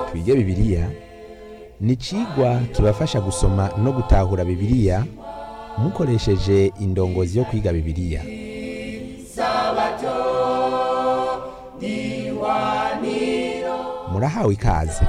twige bibiliya ni icigwa kibafasha gusoma no gutahura bibiliya mukoresheje indongozi yo kwiga bibiliya murahawe ikaze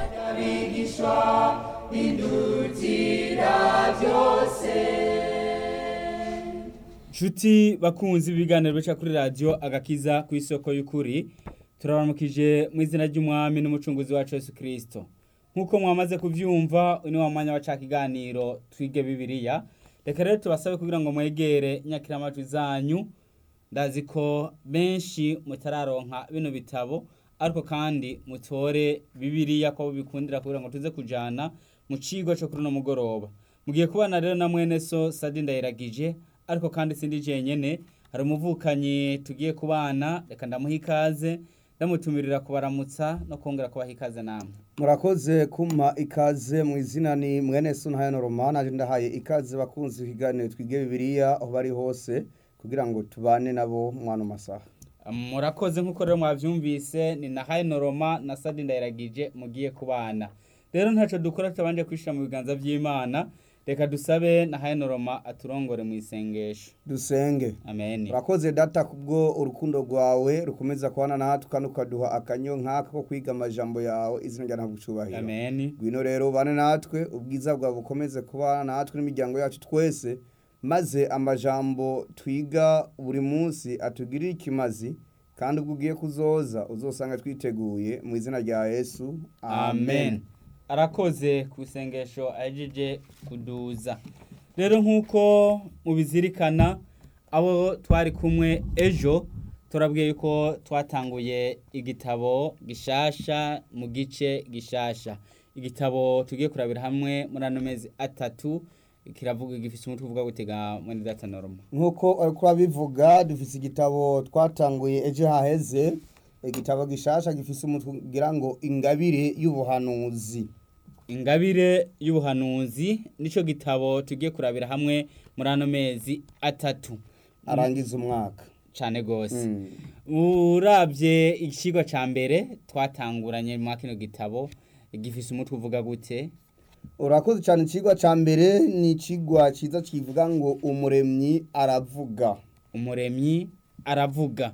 Nshuti bakunzi ibiganiro bica kuri radio agakiza ku isoko y'ukuri turabaramukije mu izina ry'umwami n'umucunguzi wacu Yesu Kristo nk'uko mwamaze kuvyumva uyu ni wa mwanya wa ca kiganiro twige bibiliya reka rero tubasabe kugira ngo mwegere nyakiramajwi zanyu ndazi ko benshi mutararonka bino bitabo ariko kandi mutore bibiliya ko bikundira kugira ngo tuze kujana mu cigwa co kuri uno mugoroba mugiye kubana rero na mwene so Sadi Ndayiragije ariko kandi sindi jenyene hari umuvukanyi tugiye kubana reka ndamuha ikaze ndamutumirira kubaramutsa no kongera kubaha ikaze namwe murakoze kumpa ikaze mu izina ni mwene sunahayano romana aje ndahaye ikaze bakunzi ikiganiro twige bibiliya aho bari hose kugira ngo tubane nabo mwana masaha murakoze nk'uko rero mwavyumvise ni na Hayno Roma na Sadi Ndayiragije mugiye kubana rero ntaco dukora tutabanje kwishira mu biganza vy'Imana reka dusabe na Hayno Roma aturongore mu isengesho dusenge amen urakoze data kubwo urukundo rwawe rukomeza kubana natwe kandi ukaduha akanyo nk'aka ko kwiga amajambo yawe izina rya ntabwo ucubahiro amen ngwino rero ubane natwe ubwiza bwawe bukomeze kubana natwe n'imiryango yacu twese maze amajambo twiga buri munsi atugirire ikimazi kandi ubwo ugiye kuzoza uzosanga twiteguye mu izina rya yesu amen arakoze ku isengesho ahejeje kuduza rero nk'uko mubizirikana abo twari kumwe ejo turabwiye yuko twatanguye igitabo gishasha mu gice gishasha igitabo tugiye kurabira hamwe muri ano mezi atatu kiravuga gifise umutwe uvuga gutega mwene data norma nk'uko ariko babivuga dufise igitabo twatanguye ejo haheze igitabo gishasha gifise umutwe ugira ngo ingabire y'ubuhanuzi ingabire y'ubuhanuzi nico gitabo tugiye kurabira hamwe muri ano mezi atatu arangiza umwaka cane gose Mm. urabye ikigo ca mbere twatanguranye mu kino gitabo gifise umutwe uvuga gute urakoze cyane ikigwa cya mbere ni ikigwa cyiza kivuga ngo umuremyi aravuga umuremyi aravuga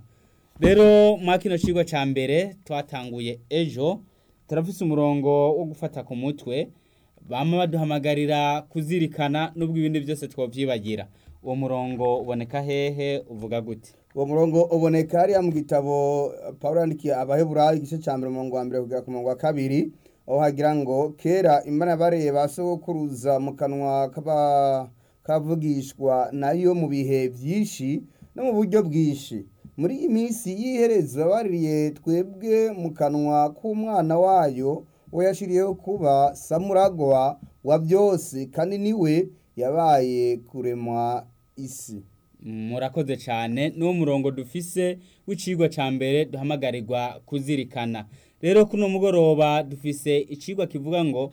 rero mu kino kigo ca mbere twatanguye ejo turafise umurongo wo gufata ku mutwe bama baduhamagarira kuzirikana n'ubwo ibindi byose twovyibagira uwo murongo uboneka hehe uvuga gute uwo murongo uboneka hariya mu gitabo paul yandikiye abaheburayo igice cya mbere umurongo wa mbere kugera ku murongo wa kabiri aho hagira ngo kera imana yabareye ba sogokuruza mu kanwa k'aba- kavugishwa nayo mu bihe byinshi no mu buryo bwinshi muri iyi minsi y'iherezo yabaririye twebwe mu kanwa k'umwana wayo we yashiriyeho kuba samuragwa wa byose kandi niwe yabaye kuremwa isi murakoze cyane n'uwo murongo dufise w'icigwa ca mbere duhamagarirwa kuzirikana rero kuno mugoroba dufise icigwa kivuga ngo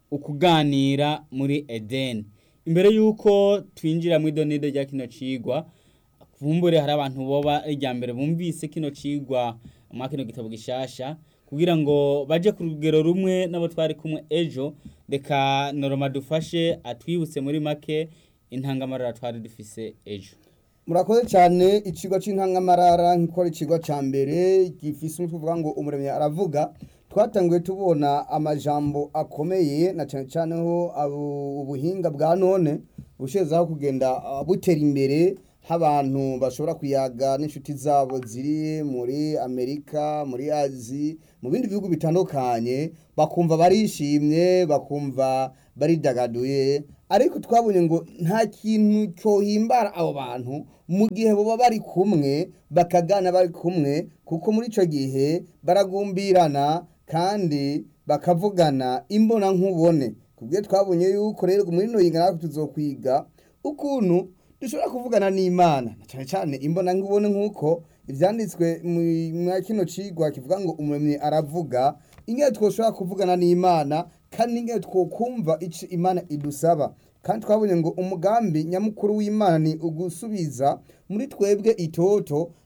ukuganira muri edeni imbere y'uko twinjira mu idonido rya kino cigwa kumbure hari abantu boba irya mbere bumvise kino cigwa mwa kino gitabo gishasha kugira ngo baje ku rugero rumwe n'abo twari kumwe ejo reka noroma dufashe atwibutse muri make intangamarara twari dufise ejo murakoze cyane ikigo cy'intangamarara nk'uko ari ikigo cya mbere gifise umutwe uvuga ngo umuremyi aravuga twatanguye tubona amajambo akomeye na cyane cyane ho abo- ubuhinga bwa none bushezaho kugenda ah, butera imbere nk'abantu bashobora kuyaga n'inshuti zabo ziri muri amerika muri azi mu bindi bihugu bitandukanye bakumva barishimye bakumva baridagaduye ariko twabonye ngo nta kintu cyohimbara abo bantu mu gihe baba bari kumwe bakagana bari kumwe kuko muri icyo gihe baragumbirana kandi bakavugana imbona nkubone kubwo twabonye yuko rero muri ino yinga natwe tuzokwiga ukuntu dushobora kuvugana n'imana na cyane cyane imbona nkubone nk'uko ibyanditswe mu kino cigwa kivuga ngo umuremyi aravuga ingene twoshobora kuvugana n'imana kandi ingene twokumva ico imana idusaba kandi twabonye ngo umugambi nyamukuru w'imana ni ugusubiza muri twebwe itoto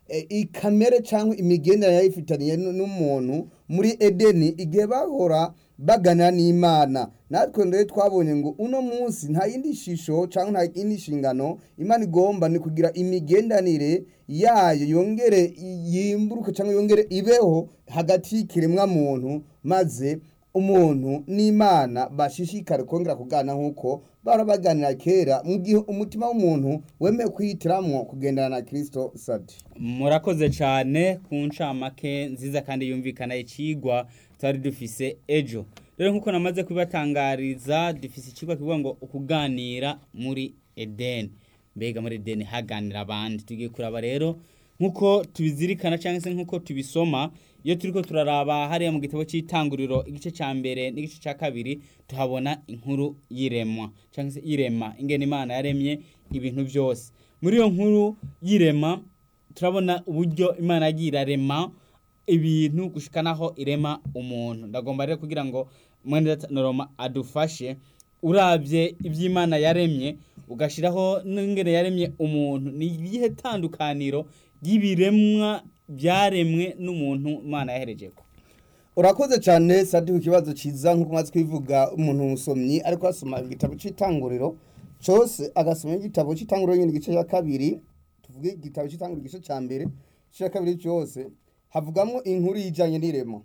eh, ikamere cyangwa imigenderanire yayifitaniye n- n'umuntu muri edeni igihe bahora baganira n'imana natwe rero twabonye ngo uno munsi nta yindi shisho cyangwa nta yindi nshingano imana igomba ni kugira imigendanire yayo yongere yimburuke cyangwa yongere ibeho hagati y'ikiremwa muntu maze umuntu n'imana bashishikare kongera kugana nk'uko bahora baganira kera mu gihe umutima w'umuntu wemeye kwihitiramwo kugendana na kirisito sadi murakoze cyane ku ncamake nziza kandi yumvikana ikigwa twari dufise ejo rero nk'uko namaze kubibatangariza dufise ikigwa kivuga ngo ukuganira muri edeni mbega muri edeni haganira abandi tugiye kuraba rero nk'uko tubizirikana cyangwa se nk'uko tubisoma iyo turiko turaraba hariya mu gitabo cy'itanguriro igice cya mbere n'igice cya kabiri tuhabona inkuru y'iremwa cyangwa se irema ingene imana yaremye ibintu byose muri iyo nkuru y'irema turabona uburyo imana yagiye irarema ibintu gushika naho irema umuntu ndagomba rero kugira ngo mwene noroma adufashe urabye iby'imana yaremye ugashyiraho n'ingene yaremye umuntu ni iyihe tandukaniro ry'ibiremwa byaremwe n'umuntu imana yahereje ko urakoze cyane sadi ku kibazo cyiza nk'uko umaze kubivuga umuntu umusomyi ariko asoma igitabo cy'itanguriro cyose agasoma igitabo cy'itanguriro nyine igice cya kabiri tuvuge igitabo cy'itanguriro igice cya mbere igice cya kabiri cyose havugamo inkuru y'ijyanye n'irema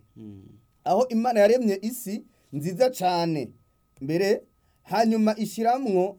aho imana yaremye isi nziza cyane mbere hanyuma ishyiramo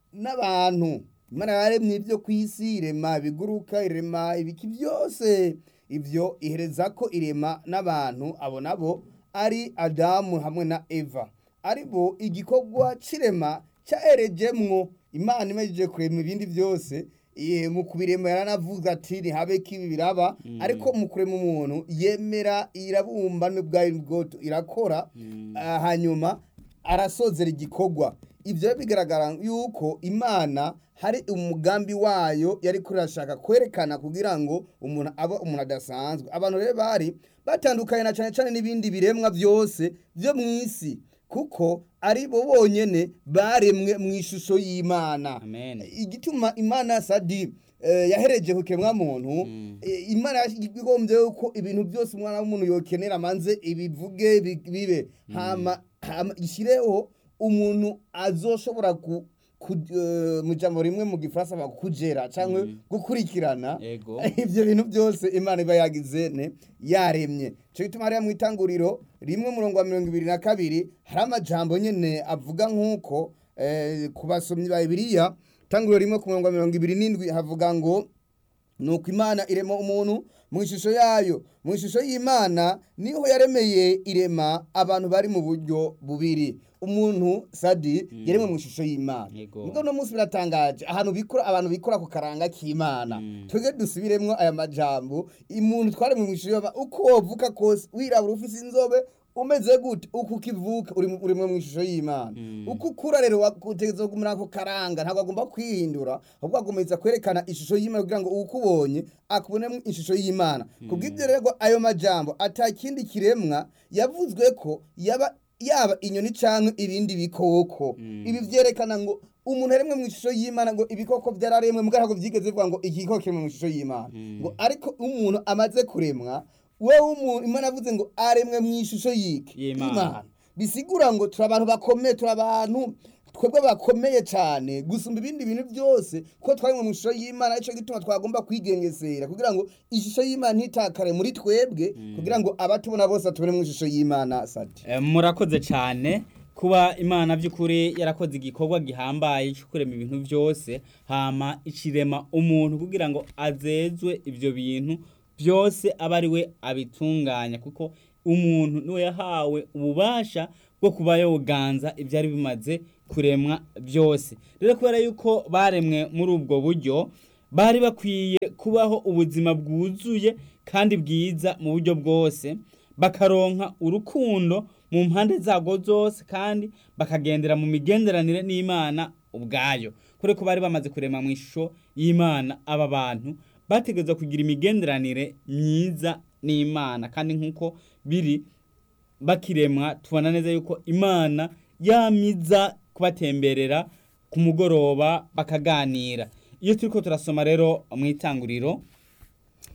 n'abantu imana yaremye ibyo ku isi irema ibiguruka irema ibiki byose ibyo ihereza ko irema n'abantu abo nabo ari adamu hamwe na eva ari bo igikorwa cy'irema cyaherejemwo imana imejeje kurema ibindi byose eh, mu kubirema yaranavuze ati ntihabe ko ibi biraba ariko mu kurema umuntu yemera irabumba n'ubwayo bwoto irakora ah, hanyuma arasozera igikorwa ibyo bigaragara yuko imana hari umugambi wayo yari kurashaka kwerekana kugira ngo umuntu abe umuntu adasanzwe abantu rero bari batandukanye na cyane cyane n'ibindi biremwa byose byo mu isi kuko ari bo bonyene baremwe mu ishusho y'imana Amen. igituma imana sadi eh, yahereje ku kiremwa muntu eh, imana igombye yuko ibintu byose umwana w'umuntu yokenera amanze ibivuge bi- bibe hama hama ishyireho umuntu azoshobora ku ku- eh, mu jambo rimwe mu gifaransa bakugera cyangwa gukurikirana Ego. ibyo bintu byose imana iba yagize ne yaremye cyo gituma hariya mu itanguriro rimwe murongo wa mirongo ibiri na kabiri hari amajambo nyine avuga nk'uko eh, ku basomyi ba bibiliya itanguriro rimwe ku murongo wa mirongo ibiri n'indwi havuga ngo nuko imana irema umuntu mu ishusho yayo mu ishusho y'imana niho yaremeye irema abantu bari mu buryo bubiri umuntu sadi yaremwe mu ishusho y'imana Yego. Muga uno munsi biratangaje ahantu bikora abantu bikora ku karanga k'imana twebwe dusubiremwo aya majambo umuntu twaremwe mu ishusho y'imana uko wovuka kose wirabura ufise inzobe umeze gute uko ukivuka uri mu- urimwe mu ishusho y'imana uko ukura rero wakutegeza kugumira ako karanga ntabwo agomba kwihindura ahubwo agomeza kwerekana ishusho y'imana kugira ngo ukubonye akubonemo ishusho y'imana kubw'ibyo rero ayo majambo atakindi kiremwa yavuzwe ko yaba yaba inyoni cyangwa ibindi bikoko ibi byerekana ngo umuntu aremwe mu ishusho y'imana ngo ibikoko byararemwe mugabo ntabwo byigeze bivuga ngo igikoko kiremwe mu ishusho y'imana ngo ariko umuntu amaze kuremwa wewe umuntu imana yavuze ngo aremwe mu ishusho y'iki Y'Imana. bisigura ngo turi abantu bakomeye turi abantu twebwe bakomeye cyane gusumba ibindi bintu byose ko twari mu ishusho y'imana aricyo gituma twagomba kwigengesera kugira ngo ishusho y'imana ntitakare muri twebwe kugira ngo abatubona bose batubone mu ishusho y'imana sati Eh, murakoze cyane kuba imana by'ukuri yarakoze igikorwa gihambaye cyo kurema ibintu byose hama ikirema umuntu kugira ngo azezwe ibyo bintu byose abe ari we abitunganya kuko umuntu niwe yahawe ububasha bwo kuba yoganza ibyari bimaze kuremwa byose rero kubera yuko baremwe muri ubwo buryo bari bakwiye kubaho ubuzima bwuzuye kandi bwiza mu buryo bwose bakaronka urukundo mu mpande zabwo zose kandi bakagendera mu migenderanire n'imana ubwayo kure ko bari bamaze kurema mu ishusho y'imana aba bantu bategereza kugira imigenderanire myiza n'imana kandi nk'uko biri bakiremwa tubona neza yuko imana yamiza kubatemberera ku mugoroba bakaganira iyo turiko turasoma rero mu itanguriro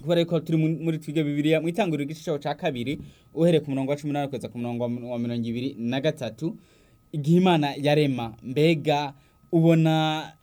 kubera yuko turi mu- muri twige bibiliya mu itanguriro igice cyaho cya kabiri uhereye ku murongo wa cumi n'umunani kugeza ku murongo wa wa mirongo ibiri na gatatu igihe imana yarema mbega ubona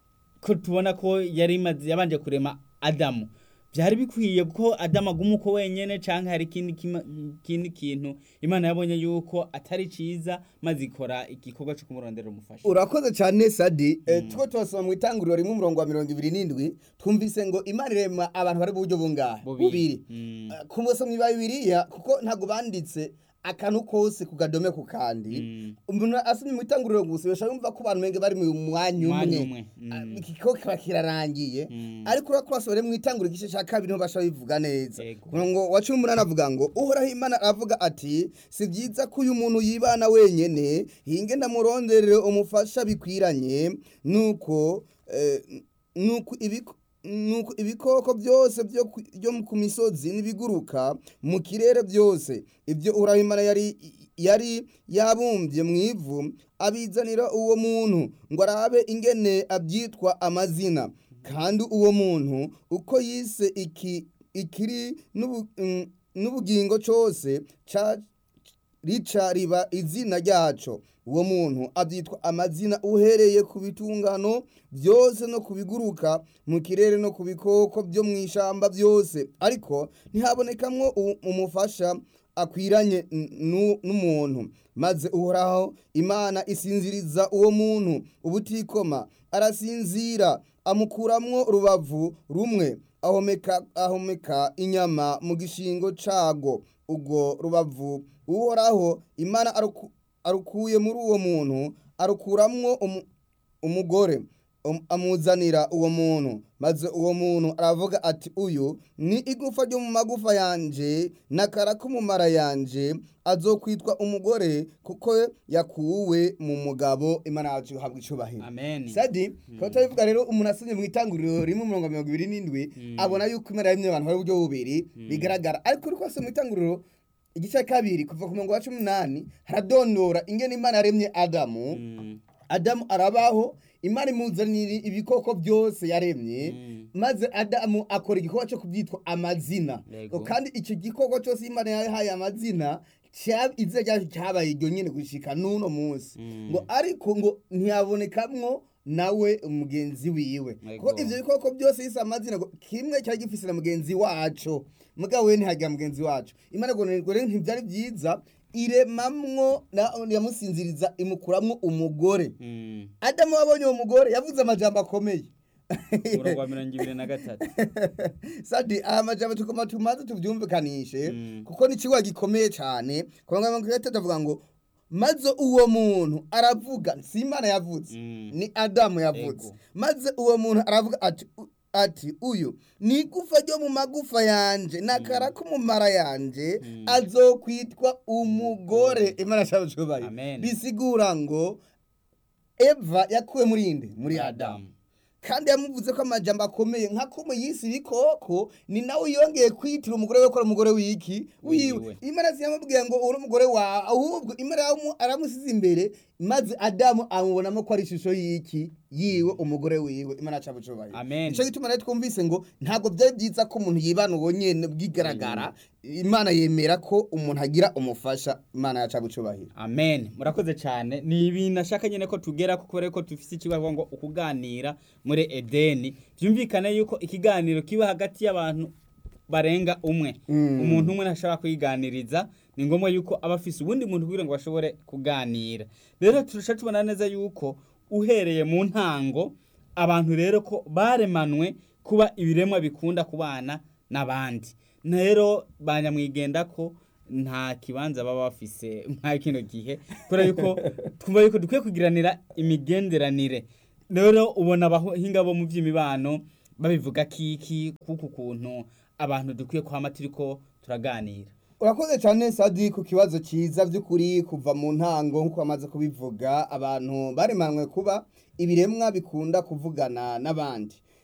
ko tubona ko yari imaze yabanje kurema adamu byari bikwiye ko adamu aguma uko wenyene canke hari ikindi kima- ikindi kintu imana yabonye yuko atari ciza maze ikora igikorwa co kumurondera umufasha urakoze cyane sadi eh, two turasoma mu itanguriro rimwe umurongo wa mirongo ibiri n'indwi twumvise ngo imana irema abantu bari mu buryo bungahe Bubiri. Mm. Eh, ku musomyi ba bibiliya kuko ntabwo banditse akantu kose ku gadome ku kandi Mm. umuntu asomye mu itanguriro gusa bashobora kumva ko abantu benge bari mu mwanya Mwanya umwe umwe. Mm. Ah, ikiko kiba kirarangiye Mm. ariko urako basubire mu itanguriro igice cya kabiri niho bashobora bivuga neza Yego. ku murongo wa cumi n'umunani avuga ngo uhoraho imana aravuga ati si byiza ko uyu muntu yibana wenyene hinge ndamuronderere umufasha bikwiranye nuko eh, nuko ibiko nuko ibikoko byose byo ku- byo ku misozi n'ibiguruka mu kirere byose ibyo uhoraho imana yari yari yabumbye mu ivu abizanira uwo muntu ngo arabe ingene abyitwa amazina kandi uwo muntu uko yise iki ikiri n'ubu- mm, n'ubugingo cyose ca- rica riba izina ryaco uwo muntu abyitwa amazina uhereye ku bitungano byose no ku biguruka mu kirere no ku bikoko byo mu ishamba byose ariko ntihabonekamwo u- umufasha akwiranye n- nu- n'umuntu maze uhoraho imana isinziriza uwo muntu ubutikoma arasinzira amukuramwo urubavu rumwe ahomeka ahomeka inyama mu gishingo cago ubwo rubavu uhoraho imana aruku- arukuye muri uwo muntu arukuramwo umu- umugore um- amuzanira uwo muntu maze uwo muntu aravuga ati uyu ni igufa ryo mu magufa yanje n'akara ko mu mara yanje azokwitwa umugore kuko yakuwe mu mugabo imana yacu ihabwa icubahiro amen sadi tukaba turabivuga rero umuntu asomye mu itanguriro rimwe mirongo mirongo ibiri n'indwi abona yuko imana yaremye abantu bari uburyo bubiri bigaragara ariko uri kwasoma mu itanguriro igice cya kabiri kuva ku murongo wa cumi n'umunani haradondora ingene imana yaremye adamu Mm. adamu arabaho imana imuzanira ibikoko byose yaremye Mm. maze adamu akora igikorwa cyo kubyitwa amazina Yego. ngo kandi icyo gikorwa cyose imana yahaye amazina cya- izina ryacu cyabaye iryo nyine gushika n'uno munsi Mm. ngo ariko ngo ntiyabonekamwo nawe mugenzi wiwe Yego. kuko ivyo bikoko byose yise amazina ngo kimwe cyari gifise na mugenzi waco mugabo we ntihagira mugenzi wacu imana ngo ngo rero ntibyari byiza iremamwo na- yamusinziriza imukuramwo umugore Mm. adamu wabonye uwo mugore yavuze amajambo akomeye umurongo wa mirongo ibiri na gatatu sadi aya majambo tugomba tumaze tuvyumvikanishe Mm. kuko ni ikibuga gikomeye cyane kuva ngo gatatu avuga ngo maze uwo muntu aravuga si imana yavuze Mm. ni adamu yavuze Ego. maze uwo muntu aravuga ati u- ati uyu ni igufa ryo mu magufa yanje n'akara ko mu mara yanje azokwitwa umugore imana cyabashobaye Amen. bisigura ngo eva yakuwe muri inde muri adamu adamu kandi yamuvuze ko amajambo akomeye nka ko mu yisi ibikoko ni nawe yongeye kwitira umugore we ko ari umugore w'iki wiwe Wiwe. imana ziyamubwiye ngo uri umugore wawe ahubwo imana yamu- aramusize imbere maze adamu amubonamo ko ari ishusho y'iki yiwe umugore wiwe imana yacu cubaye Amen. nicyo gituma rero twumvise ngo ntabwo byari byiza ko umuntu yibana uwo nyene bwigaragara imana yemera ko umuntu agira umufasha imana yacu abucubahira amen murakoze cyane ni ibintu ashaka nyine ko tugera ko kubera ko dufite ikibazo ngo ukuganira muri edeni byumvikane yuko ikiganiro kiba hagati y'abantu barenga umwe Mm. umuntu umwe ntashobora kwiganiriza ni ngombwa yuko aba afise ubundi muntu kugira ngo bashobore kuganira rero turusha tubona neza yuko uhereye mu ntango abantu rero ko baremanwe kuba ibiremwa bikunda kubana n'abandi rero banyamwigenda ko nta kibanza baba bafise nka kino gihe kubera yuko twumva yuko dukwiye kugiranira imigenderanire rero ubona abahinga bo mu by'imibano babivuga kiki kuko ukuntu abantu dukwiye kwama turiko turaganira urakoze cyane sadi ku kibazo cyiza by'ukuri kuva mu ntango nk'uko bamaze kubivuga abantu baremanwe kuba ibiremwa bikunda kuvugana n'abandi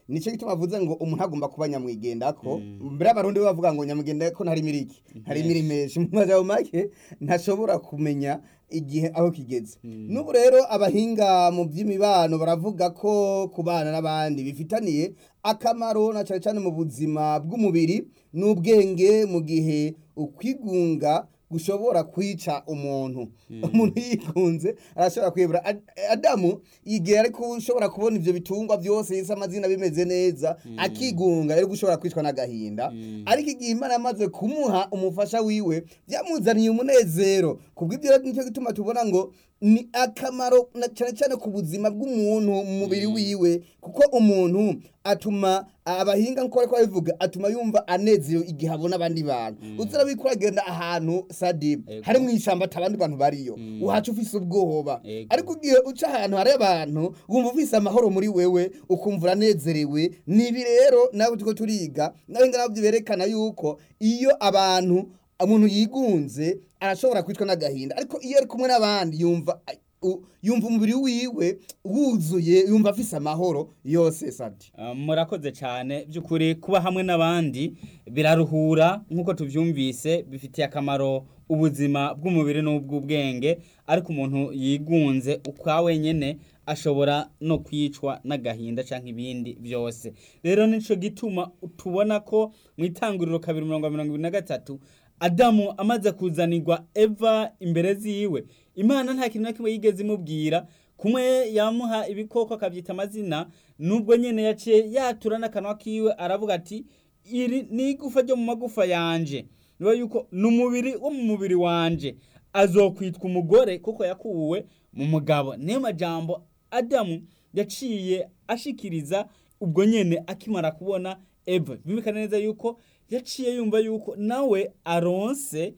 nicyo gituma avuze ngo umuntu agomba kuba nyamwigendako mbere abarundi bo bavuga ngo nyamwigendako ntari miriki ntari mirimeshi mu majambo make ntashobora kumenya igihe aho kigeze n'ubu rero abahinga mu by'imibano baravuga ko kubana n'abandi bifitaniye akamaro na cyane cyane mu buzima bw'umubiri n'ubwenge mu gihe ukwigunga gushobora kwica umuntu umuntu yikunze arashobora kwibura Ad- adamu igihe ariko ushobora kubona ibyo bitungwa byose yise amazina bimeze neza akigunga rero gushobora kwicwa n'agahinda ariko igihe imana yamaze kumuha umufasha wiwe byamuzaniye umunezero kubw'ibyo rero nicyo gituma tubona ngo ni akamaro na cyane cyane ku buzima bw'umuntu mu mubiri wiwe kuko umuntu atuma abahinga nkuko bariko babivuga atuma yumva anezerewe igihe abona abandi bantu uzira wiko uragenda ahantu sadi Ego. hari mu ishyamba ata abandi bantu bariyo uhaca ufise ubwoba Ego. ariko ugiye uca ahantu hari abantu wumva ufise amahoro muri wewe ukumva uranezerewe nibi rero nawe turiko turiga nawe nga nabyo berekana yuko iyo abantu umuntu yigunze arashobora kwicwa n'agahinda ariko iyo ari kumwe n'abandi yumva u- yumva umubiri wiwe wuzuye yumva afise amahoro yose sadi Uh, murakoze cyane by'ukuri kuba hamwe n'abandi biraruhura nk'uko tubyumvise bifitiye akamaro ubuzima bw'umubiri n'ubw'ubwenge ariko umuntu yigunze ukwa wenyine ashobora no kwicwa n'agahinda cyangwa ibindi byose rero nicyo gituma tubona ko mu itanguriro kabiri mirongo mirongo ibiri na gatatu adamu amaze kuzanirwa eva imbere ziwe imana nta kintu na kimwe yigeze imubwira kumwe yamuha ibikoko akabyita amazina nubwo nyine yaciye yatura n'akanwa kiwe aravuga ati iri ni igufa ryo mu magufa yanje niba yuko ni umubiri wo mu mubiri wanje azokwitwa umugore kuko yakuwe mu mugabo niyo majambo adamu yaciye ashikiriza ubwo nyine akimara kubona eva bimvikana neza yuko yaciye yumva yuko nawe aronse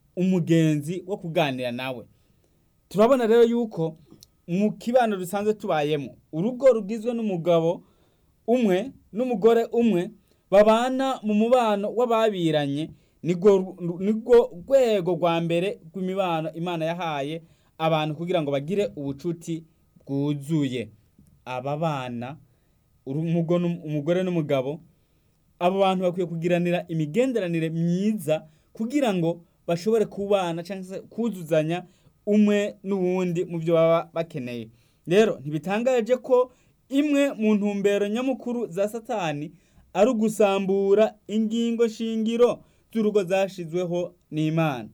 umugenzi wo kuganira nawe turabona rero yuko mu kibano dusanzwe tubayemo urugo rugizwe n'umugabo umwe n'umugore umwe babana mu mubano w'ababiranye nirwo nirwo rwego rwa mbere rw'imibano imana yahaye abantu kugira ngo bagire ubucuti bwuzuye aba bana urugo n'um- umugore n'umugabo abo bantu bakwiye kugiranira imigenderanire myiza kugira ngo bashobore kubana cyangwa se kuzuzanya umwe n'uwundi mu byo baba bakeneye rero ntibitangaje ko imwe mu ntumbero nyamukuru za satani ari ugusambura ingingo shingiro z'urugo zashizweho n'imana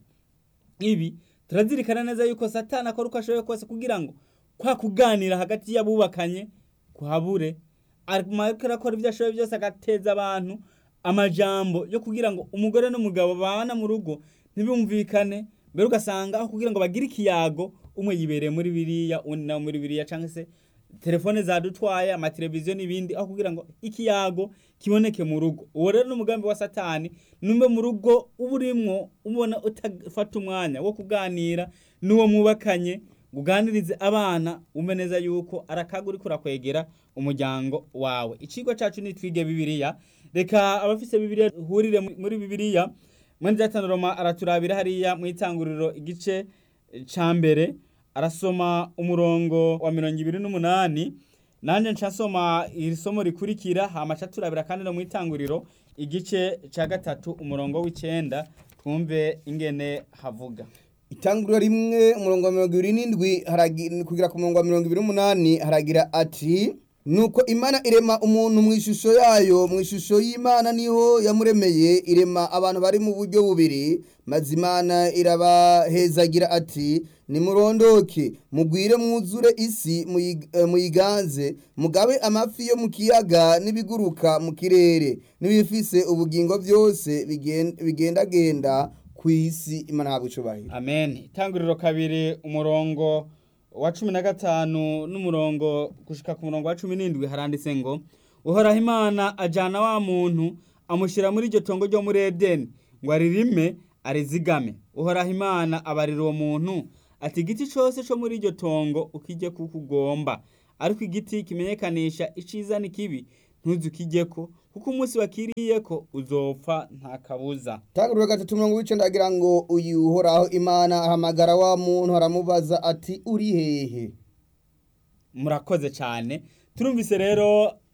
ibi turazirikana neza yuko satani akora uko ashoboye kose kugira ngo kwa kuganira hagati y'abubakanye kuhabure ariko arakora ibyo ashoboye byose agateza abantu amajambo yo kugira ngo umugore n'umugabo babana mu rugo ntibumvikane mbere ugasanga aho kugira ngo bagire ikiyago umwe yibereye muri biriya undi nawe muri biriya cyangwa se telefone zadutwaye amateleviziyo n'ibindi aho kugira ngo ikiyago kiboneke mu rugo uwo rero n'umugambi wa satani numbe mu rugo uba urimwo ubona utafata umwanya wo kuganira n'uwo mwubakanye uganirize abana umve neza yuko arakaga uriko urakwegera umuryango wawe ikigo cacu ni twige bibiliya reka abafise bibiliya hurire muri bibiliya mwene zatanu roma araturabira hariya mu itanguriro igice ca mbere arasoma umurongo wa mirongo ibiri n'umunani nanjye nca nsoma iri somo rikurikira hama ca turabira kandi no mu itanguriro igice ca gatatu umurongo w'icenda twumve ingene havuga itanguriro rimwe umurongo wa mirongo ibiri n'indwi haragi- kugera ku murongo wa mirongo ibiri n'umunani haragira ati nuko imana irema umuntu mu ishusho yayo mu ishusho y'imana niho yamuremeye irema abantu bari mu buryo bubiri maze imana irabahezagira ati nimurondoke mugwire mwuzure isi muyi- eh, muyiganze mugabe amafi yo mu kiyaga n'ibiguruka mu kirere n'ibifise ubugingo byose bigen- bigendagenda ku isi imana ntabwo icubahiro amen itanguriro kabiri umurongo wa cumi na gatanu n'umurongo gushika ku murongo wa cumi n'indwi haranditse ngo uhoraho imana ajana wa muntu amushyira muri iryo tongo ryo muri edeni ngo aririme arizigame uhoraho imana abarira uwo muntu ati igiti cyose cyo muri iryo tongo ukijye kuko ugomba ariko igiti kimenyekanisha iciza n'ikibi ntuzukijyeko kuko umunsi wakiriyeko uzopfa nta kabuza tanguriro gatatu mirongo w'icenda agira ngo uyu uhoraho imana ahamagara wa muntu aramubaza ati uri hehe murakoze cyane turumvise rero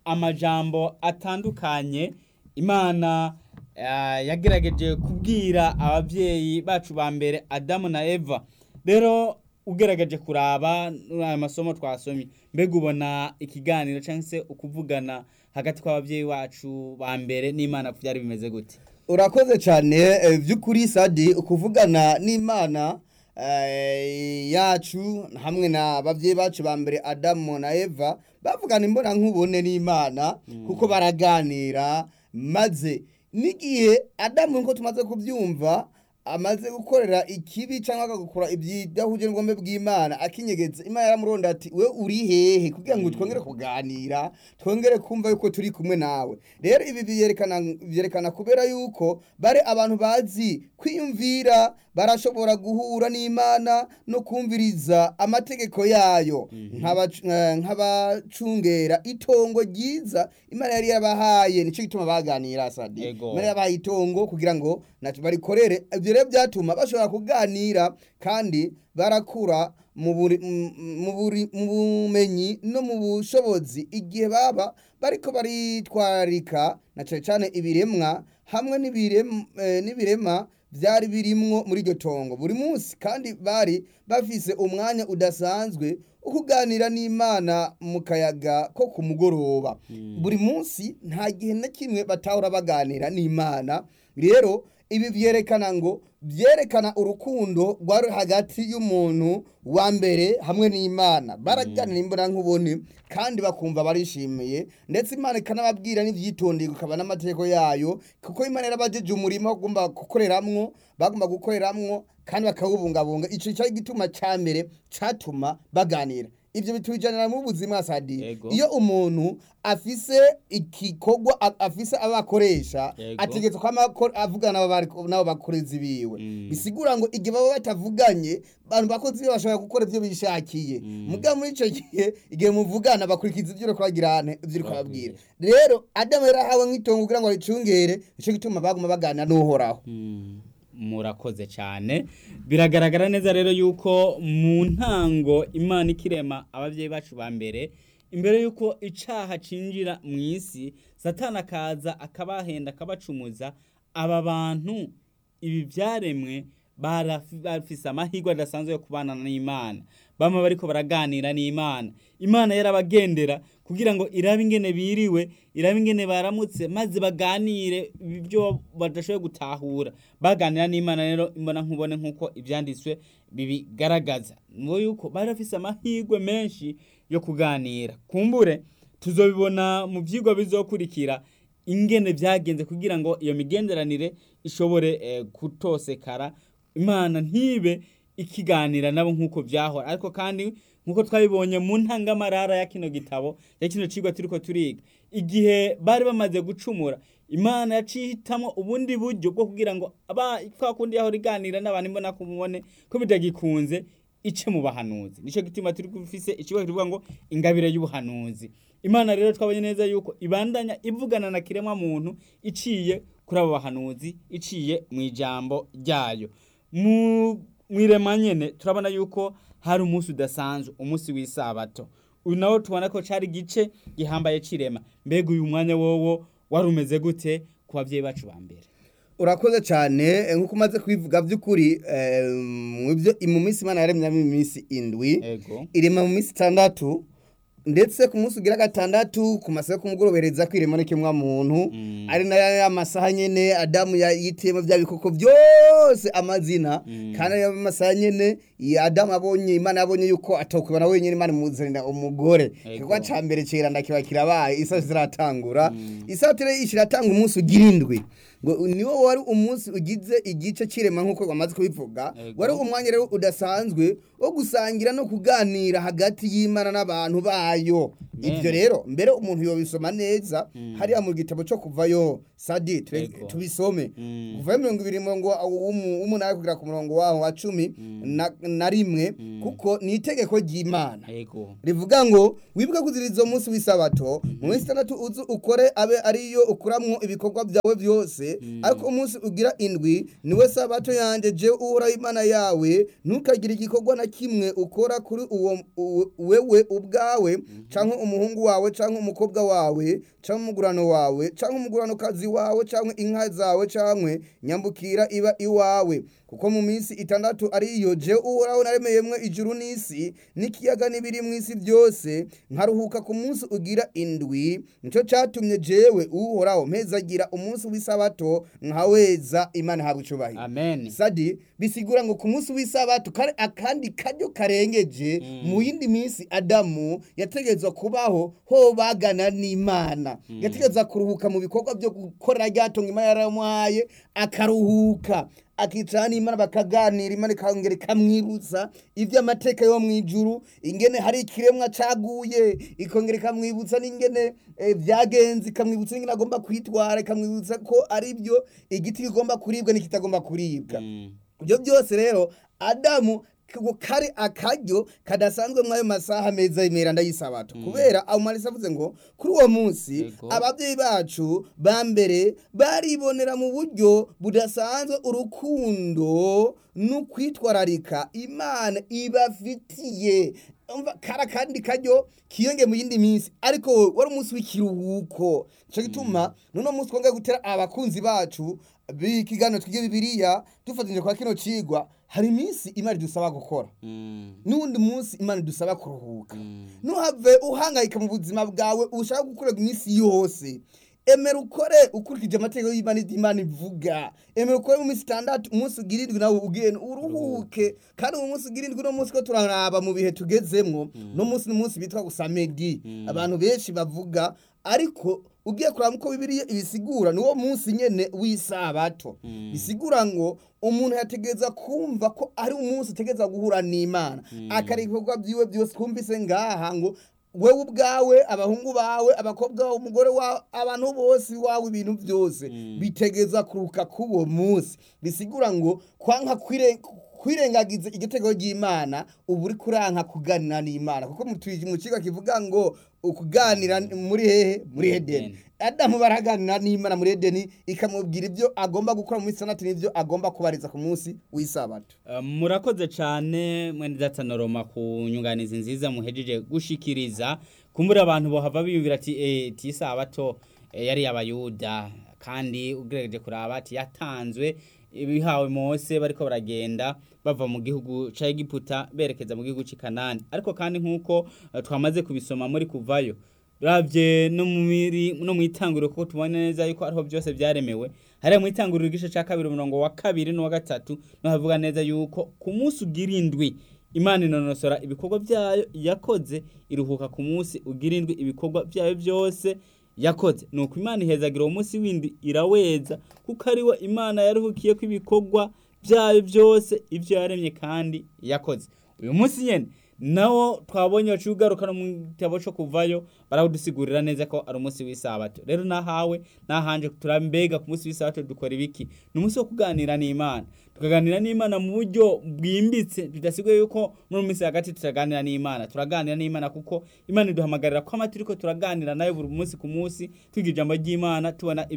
amajambo atandukanye imana eh, yagerageje kubwira ababyeyi bacu ba mbere adamu na eva rero ugerageje kuraba aya masomo twasomye mbega ubona ikiganiro cyangwa se ukuvugana hagati kw'ababyeyi bacu ba mbere n'imana byari bimeze gute urakoze cyane eh, by'ukuri sadi ukuvugana n'imana eh, yacu hamwe na babyeyi bacu ba mbere adamu na eva bavugana imbona nkubone n'imana kuko baraganira maze n'igihe adamu nkuko tumaze kubyumva amaze gukorera ikibi cyangwa agakora ibyidahuje n'ubwombe bw'imana akinyegetse imana yaramuronda ati we uri hehe kugira ngo twongere kuganira twongere kumva yuko turi kumwe nawe rero ibi byerekana byerekana kubera yuko bari abantu bazi kwiyumvira barashobora guhura n'imana no kumviriza amategeko yayo nk'abac- eh, nk'abacungera itongo ryiza imana yari yabahaye nicyo gituma baganira sadi Yego. imana yabahaye itongo kugira ngo nacyo barikorere ibyo rero byatuma bashobora kuganira kandi barakura mu buri- mu- mu buri- mu bumenyi no mu bushobozi igihe baba bariko baritwararika na cyane cyane ibiremwa hamwe n'ibirem- eh, n'ibirema byari birimwo muri iryo tongo buri munsi kandi bari bafise umwanya udasanzwe wo kuganira n'imana mu kayaga ko ku mugoroba buri munsi nta gihe na kimwe batahora baganira n'imana rero ibi byerekana ngo byerekana urukundo rwari hagati y'umuntu wa mbere hamwe n'imana baraganira imbona nkubone kandi bakumva barishimiye ndetse imana ikanababwira n'ibyitondeye ikaba n'amategeko yayo kuko imana yarabajeje umurimo bagomba gukoreramwo bagomba gukoreramwo kandi bakawubungabunga icyo cyari igituma cya mbere cyatuma baganira ibyo bitujanira mu buzima sadi Yego. iyo umuntu afise igikorwa a- afise abakoresha Yego. ategetse ko amakor- avugana n'abo bari- n'abo bakozi biwe Mm. bisigura ngo igihe baba batavuganye abantu bakozi biwe bashobora gukora ibyo bishakiye mugabo muri icyo gihe igihe muvugana bakurikiza ibyo uriko bagirane ibyo uriko babwira rero adamu yarahawe nk'itongo kugira ngo aricungere nicyo gituma baguma baganira n'uhoraho murakoze cyane biragaragara neza rero yuko mu ntango imana ikirema ababyeyi bacu ba mbere imbere yuko icaha cinjira mu isi satani akaza akabahenda akabacumuza aba bantu ibi byaremwe barafi- bafise amahirwe adasanzwe yo kubana n'imana bamwe bariko baraganira n'imana imana yarabagendera kugira ngo irabe ingene biriwe irabe ingene baramutse maze baganire ibyo badashoboye gutahura baganira n'imana rero imbona nkubone nk'uko ibyanditswe bibigaragaza ngo yuko bari bafise amahirwe menshi yo kuganira kumbure tuzobibona mu byigwa bizokurikira ingene byagenze kugira ngo iyo migenderanire ishobore eh, kutosekara imana ntibe ikiganira nabo nk'uko byahora ariko kandi nk'uko twabibonye mu ntangamarara ya kino gitabo ya kino cigwa turiko turiga igihe bari bamaze gucumura imana yacihitamwo ubundi buryo bwo kugira ngo aba kwa kundi yahora iganira n'abantu imbona kumubone ko bitagikunze ice mu bahanuzi nico gituma turi gufise ikigo kivuga ngo ingabire y'ubuhanuzi imana rero twabonye neza yuko ibandanya ivugana na kiremwa muntu iciye kuri abo bahanuzi iciye mu ijambo ryayo mu mwirema nyene turabona yuko hari umunsi udasanzwe umunsi w'isabato uyu nawo tubona ko cari igice gihambaye cirema mbega uyu mwanya wowo wari umeze gute ku babyeyi bacu ba mbere urakoze cyane eh, nk'uko umaze kubivuga by'ukuri eh, mu byo- mu minsi imana yaremyamo iminsi indwi ego irema mu minsi itandatu ndetse ku munsi ugira gatandatu ku masaha yo kumugorobereza kwirema n'ikimwa muntu Mm. ari nayo ya masaha nyene adamu ya- yitiyemo bya bikoko byose amazina Mm. kandi ayo masaha nyene ya adamu abonye imana yabonye yuko atokubana wenyine imana imuzanira umugore Ego. igikorwa ca mbere ciranda kiba kirabaye isaha ziratangura isaha tere ishiratanga umunsi ugira indwi ngo niwo wari umunsi ugize igice cirema nk'uko wamaze kubivuga Ego. wari umwanya rero udasanzwe wo gusangira no kuganira hagati y'imana n'abantu bayo Mene. ibyo rero mbere umuntu yobisoma neza hariya mu gitabo cyo kuvayo sadi tube- Ego. tubisome Mm. kuvayo mirongo ibiri murongo wa- w'umu- w'umunani kugera ku murongo waho wa cumi na- na rimwe kuko ni itegeko ry'imana yego rivuga ngo wibuke kuziriza umunsi w'isabato mu minsi itandatu uzu ukore abe ariyo ukuramwo ibikorwa byawe byose ariko umunsi ugira indwi niwe sabato yanjye je uhoraho imana yawe ntukagire igikorwa na kimwe ukora kuri uwo u- wewe ubwawe cyangwa umuhungu wawe cyangwa umukobwa wawe cyangwa umugurano wawe cyangwa umuguranokazi wawe cyangwa inka zawe cyangwa nyambukira iba iwawe kuko mu minsi itandatu ariyo je uhoraho naremeyemwe ijuru n'isi n'ikiyaga n'ibiri mu isi byose nkaruhuka ku munsi ugira indwi nicyo cyatumye jewe uhoraho mpezagira umunsi w'isabato nkaweza imana habwa icubahiro amen sadi bisigura ngo ku munsi w'isabato kare akandi karyo karengeje mu yindi minsi adamu yategetswe kubaho ho bagana n'imana yategetswe kuruhuka mu bikorwa byo gukora ryatunga imana yaramuhaye akaruhuka akicara n'imana bakaganira imana ikongera ikamwibutsa iby'amateka yo mu ijuru ingene hari ikiremwa caguye ikongera ikamwibutsa n'ingene eh, byagenze ikamwibutsa n'ingene agomba kwitwara ikamwibutsa ko ari byo igiti kigomba kuribwa n'ikitagomba kuribwa Mm. ibyo byose rero adamu ko kari akaryo kadasanzwe mw'ayo masaha meza y'imiranda y'isabato kubera abumarisa avuze ngo kuri uwo munsi Yego. ababyeyi bacu ba mbere baribonera mu buryo budasanzwe urukundo n'ukwitwararika imana ibafitiye umva kara kandi karyo kiyonge mu yindi minsi ariko wowe wari umunsi w'ikiruhuko nico gituma nuno munsi twongeye gutera abakunzi bacu b'ikiganiro twige bibiliya dufatanyije kwa kino cigwa hari iminsi imana idusaba gukora Mm. n'uwundi munsi imana idusaba kuruhuka Mm. ntuhave uhangayika mu buzima bwawe ushaka gukorera iminsi yose emera ukore ukurikije amategeko y'imana ibyo imana ivuga emera ukore mu minsi itandatu umunsi ugira indwi nawe ugenda uruhuke kandi uwo munsi ugira indwi uno munsi ko turaraba mu bihe tugezemwo no munsi n'umunsi bitwa gusa medi abantu benshi bavuga ariko ugiye kuraba uko bibiliya ibisigura niwo munsi nyene w'isabato bisigura ngo umuntu yategereza kumva ko ari umunsi utegereza guhura n'imana akareka ibikorwa byiwe byose twumvise ngaha ngo wewe ubwawe abahungu bawe abakobwa bawe umugore wawe abantu bose iwawe ibintu byose bitegeza kuruka k'uwo munsi bisigura ngo kwanka kwire kwirengagiza igitego ry'imana ubu uri kuranka kuganira n'imana kuko mu twi- mu kigo kivuga ngo ukuganira muri hehe muri edeni adamu baraganira n'imana muri edeni ikamubwira ibyo agomba gukora mu minsi itandatu n'ibyo agomba kubariza ku munsi w'isabato Uh, murakoze cyane mwene datanaroma ku nyunganizi nziza muhejeje gushikiriza kumbura abantu bohava biyumvira ati eh tisabato eh, yari abayuda kandi ugerageje kuraba ati yatanzwe ibihawe Mose bariko baragenda bava mu gihugu ca Egiputa berekeza mu gihugu c'i Kanani ariko kandi nkuko uh, twamaze kubisoma muri kuvayo Ravye no mu miri no mu itanguriro kuko tubona neza yuko ariho byose byaremewe hariya mu itanguriro igice ca kabiri umurongo wa kabiri n'uwa gatatu no havuga neza yuko ku munsi ugira indwi imana inonosora ibikorwa byayo yakoze iruhuka ku munsi ugira indwi ibikorwa byayo byose yakoze nuko imana ihezagira uwo munsi windi iraweza kuko ariwe imana yaruhukiye ko ibikorwa byayo byose ibyo yaremye kandi yakoze uyu munsi nyene nawo twabonye baciye ugaruka no mu gitabo cyo kuvayo barawudusigurira neza ko ari umunsi w'isabato rero nahawe nahanje turambega ku munsi w'isabato dukora ibiki ni umunsi wo kuganira n'imana tukaganira n'imana mu buryo bwimbitse bidasigaye yuko muri minsi hagati turaganira n'imana turaganira n'imana kuko imana iduhamagarira ko amatiri ko turaganira nayo buri munsi ku munsi twiga ijambo ry'imana tubona